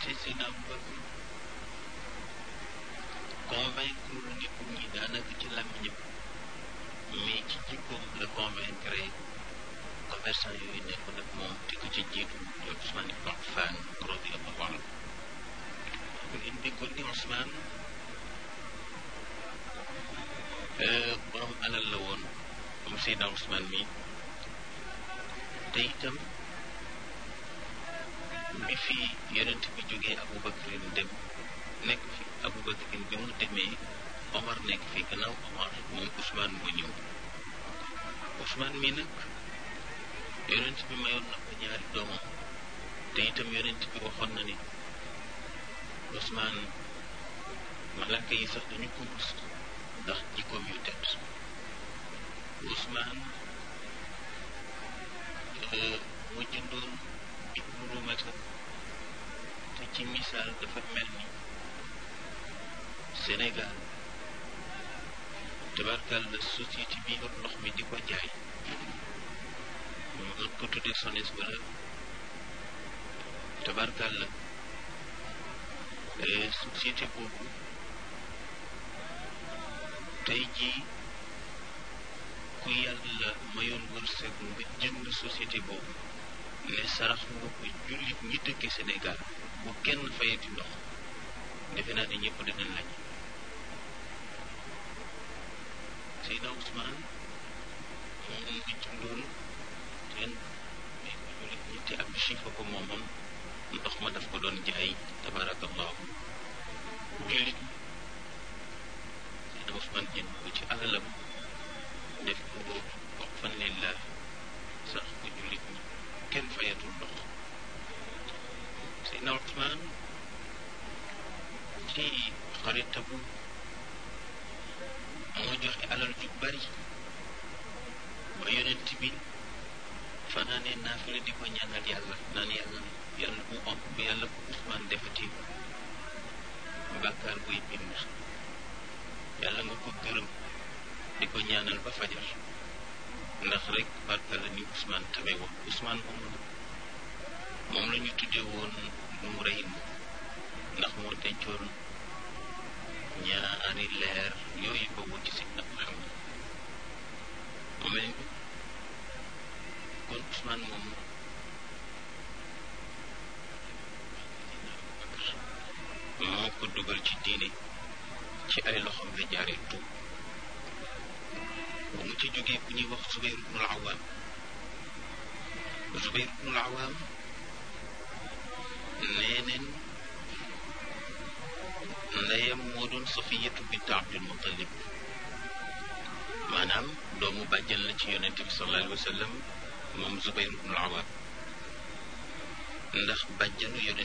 te Seydina Abubakar convaincre nit ñi daanaka ci làmmiñam mais ci jikkoom la convaincre commerçant yooyu nekkoon ak moom te ko ci jiitu yow Ousmane ibn Affan radiyallahu anhu ngeen déggoon ni Ousmane borom alal la woon moom Seydina Ousmane mi te itam bi fi yonent bi jógee Aboubacarin dem nekk fi Aboubacarin bi mu demee Omar nekk fi gannaaw Omar moom Ousmane moo ñëw Ousmane mi nag yonent bi mayoon na ko ñaari doomam te itam yonent bi waxoon na ni Ousmane malaka yi sax dañu ko rus ndax jikkoom yu tedd Ousmane moo jëndoon Ibnu Rumata te ci misaal dafa mel ni Sénégal tabarkal la société bi yor ndox mi di ko jaay ñu mën ko tuddee SONES wala tabarkal la société boobu tey jii ku yàlla mayoon wërsëg nga jënd société boobu ne sarax nga ko jullit ñi dëkke Sénégal bu kenn fayati ndox defe naa ne ñëpp dinañ laaj Seydina Ousmane moom mu ngi jëndoon teen mais ko jullit ñi te ab chifa ko moomoon ndox ma daf ko doon jaay tabarakallahu jullit ñi Seydina Ousmane jënd ko ci alalam def ko wax fan lillah sax ko jullit ñi kenn fayatul ndox Seydina Ousmane ci xaritabu moo joxe alal ju bari ba yonent bi fanaanee naafila di ko ñaanal yàlla naan yàlla yàlla bu om bu yàlla bu Ousmane defati bàkkaar buy bind yàlla nga ko gërëm di ko ñaanal ba fajar ndax rek barka la ni Ousmane tabe woon Ousmane moom la moom la ñu tuddee woon nu rey ndax moo dencoon ñaari leer yooyu boobu ci si nag xam mu mel ni kon Ousmane moom moo ko dugal ci diine ci ay loxoom la jaaree tuub ba mu ci jógee ku ñuy wax Zubayr ibnul Awaam Zubayr ibnul Awaam nee neen ndeyam moo doon Safiyatu bint Abdul Muttalib maanaam doomu bàjjan la ci yonent bi sallallahu alayhi wa sallam moom Zubayr ibnul Awaam ndax bàjjanu yonent